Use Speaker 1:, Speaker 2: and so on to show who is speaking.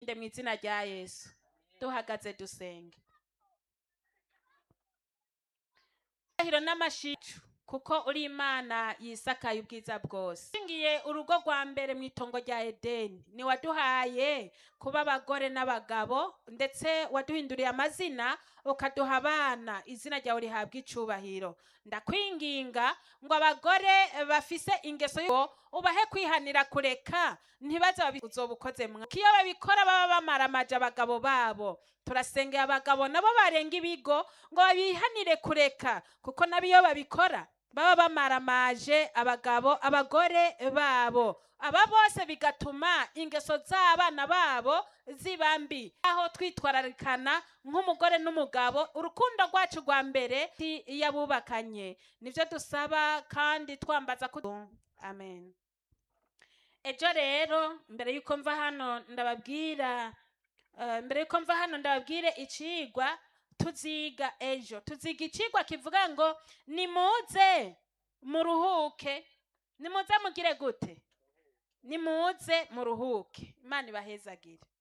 Speaker 1: nde mu izina rya yesu duhagaze dusenge hiro n'amashicu kuko uri imana yisakaye ubwiza bwose ngiye urugo rwa mbere mu itongo rya edeni ni waduhaye kuba abagore n'abagabo ndetse waduhinduriye amazina ukaduha abana izina ryawe rihabwa icubahiro ndakwinginga ngo abagore bafise ingeso yo ubahe kwihanira kureka ntibaze babi- uzoba ukoze mwa iyo babikora baba bamaramaje abagabo babo turasengera abagabo nabo barenga ibigo ngo babihanire kureka kuko nabo iyo babikora baba bamaramaje abagabo abagore babo aba bose bigatuma ingeso z'abana babo ziba mbi aho twitwararikana nk'umugore n'umugabo urukundo rwacu rwa mbere si iy'abubakanye nibyo dusaba kandi twambaza ko amen ejo rero mbere y'uko mva hano ndababwira eh, mbere y'uko mva hano ndababwire icigwa tuziga ejo tuziga icigwa kivuga ngo nimuze muruhuke nimuze mugire gute nimuze muruhuke imana ibahezagire